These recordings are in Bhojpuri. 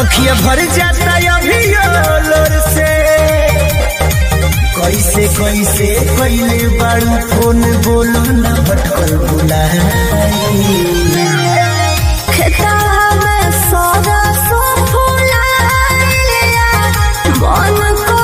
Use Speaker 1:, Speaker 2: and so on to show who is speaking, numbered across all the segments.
Speaker 1: अखिया भर जाता अभियो लोर से कैसे कैसे कैले बारू फोन बोलो न भटकल बुलाई
Speaker 2: खेतवा में सरसो फुलाइलिया, मन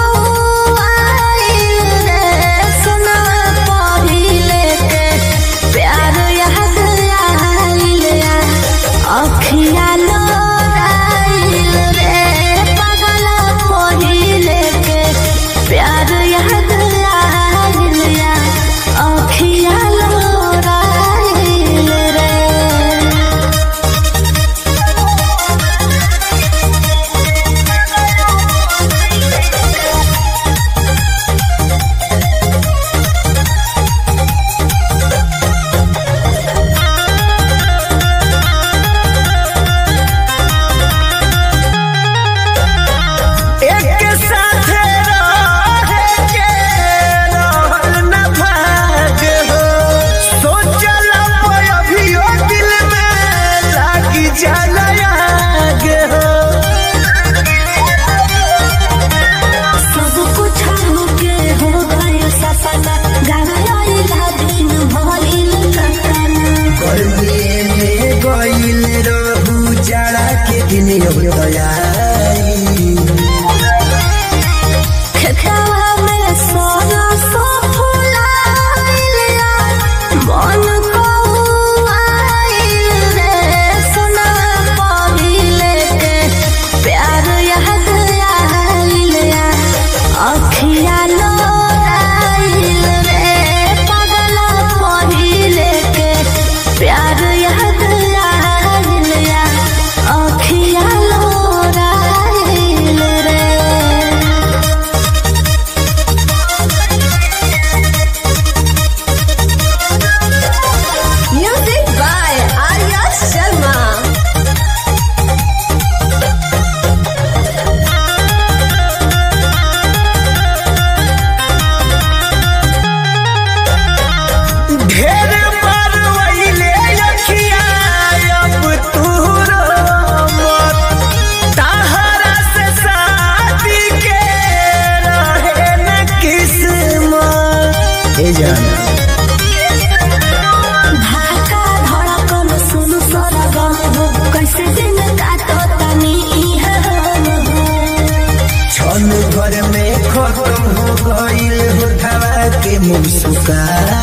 Speaker 2: कौआइल रे, सोनवा पहिले के प्यार याद आइलिया, अखिया लोराइल रे, पगला पहिले के प्यार याद आइलिया, अखिया लोराइल रे
Speaker 1: एक साथे रहे के रहल न भाग हो सोचल अभियो दिल में लागी जाला आग हो
Speaker 2: सब कुछ होके हो गइल सपना गावला दिन भइल कतना
Speaker 1: गर्मी में गइल रहू जाड़ा के दिन दयाई
Speaker 2: खेतवा में सरसो फुलाइलिया, मन कौआइल रे, सोनवा पहिले के प्यार याद आइलिया, अखिया लोराइल रे, पगला पहिले के प्यार याद आइलिया, अखिया लोराइल रे Music by Arya Sharma.
Speaker 1: ढेर बार वहिले अखिया अब तू मत तहरा से शादी के रहे न किस्मत ए जाना
Speaker 2: धाका धड़कन सुन सरगम हो कैसे दिन काटो तनी इह
Speaker 1: छन घर में खत्म हो गइल होठवा के मुस्कान